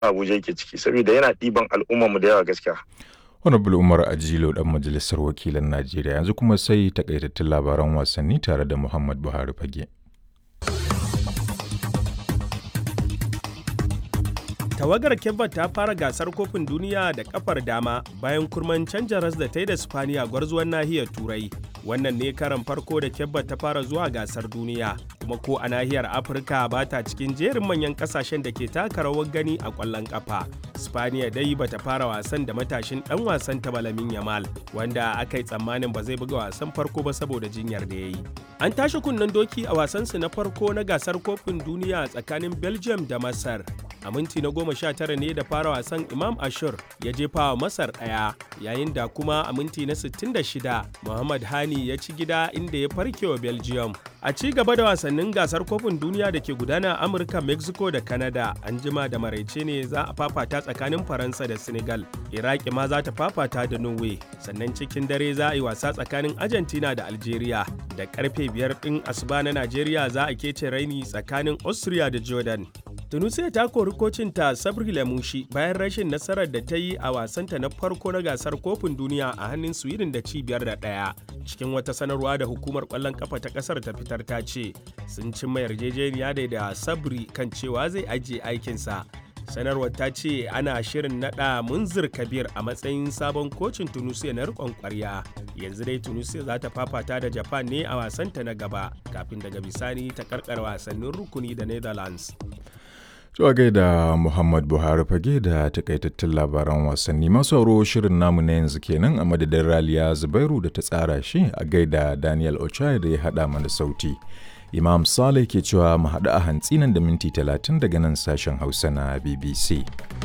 Abuja yake ciki saboda yana ɗiban al'ummarmu da yawa gaskiya. Honorable Umar Ajilo dan majalisar wakilan Najeriya yanzu kuma sai takaitattun labaran wasanni tare da Muhammad Buhari Fage. tawagar kebba ta fara gasar kofin duniya da kafar dama bayan kurman canja ras da ta yi da spaniya gwarzuwan nahiyar turai wannan ne karan farko da kebba ta fara zuwa gasar duniya kuma ko a nahiyar afirka ba ta cikin jerin manyan kasashen da ke taka rawar gani a kwallon kafa spaniya dai bata fara wasan da matashin dan wasan ta balamin yamal wanda aka yi tsammanin ba zai buga wasan farko ba saboda jinyar da ya yi an tashi kunnen doki a wasansu na farko na gasar kofin duniya tsakanin belgium da masar a minti na goma sha tara ne da fara wasan imam ashur ya jefa wa masar ɗaya yayin da kuma a minti na 66 muhammad hani ya ci gida inda ya farke wa belgium a ci gaba da wasannin gasar kofin duniya da ke gudana a amurka mexico da canada an jima da maraice ne za a fafata tsakanin faransa da senegal iraki ma za ta fafata da norway sannan cikin dare za a yi wasa tsakanin argentina da algeria da karfe biyar ɗin asuba na najeriya za a kece raini tsakanin austria da jordan tunisia ta kori kocinta sabri lamushi bayan rashin nasarar da ta yi a wasanta na farko na gasar kofin duniya a hannun sweden da cibiyar da ɗaya cikin wata sanarwa da hukumar kwallon kafa ta kasar ta fitar ta ce sun cimma yarjejeniya da da sabri kan cewa zai ajiye aikinsa sanarwar ta ce ana shirin nada munzir kabir a matsayin sabon kocin tunisia na rikon kwarya yanzu dai tunisia za ta fafata da japan ne a wasanta na gaba kafin daga bisani ta karkar wasannin rukuni da netherlands Zuwa gaida Muhammad Buhari fage da takaitattun labaran wasanni masu auro shirin namu na yanzu kenan a madadin Raliya Zubairu da ta tsara shi a gaida Daniel Ochai da ya haɗa mana sauti. Imam Saleh ke cewa mu haɗu a hantsi nan da minti talatin daga nan sashen Hausa na BBC.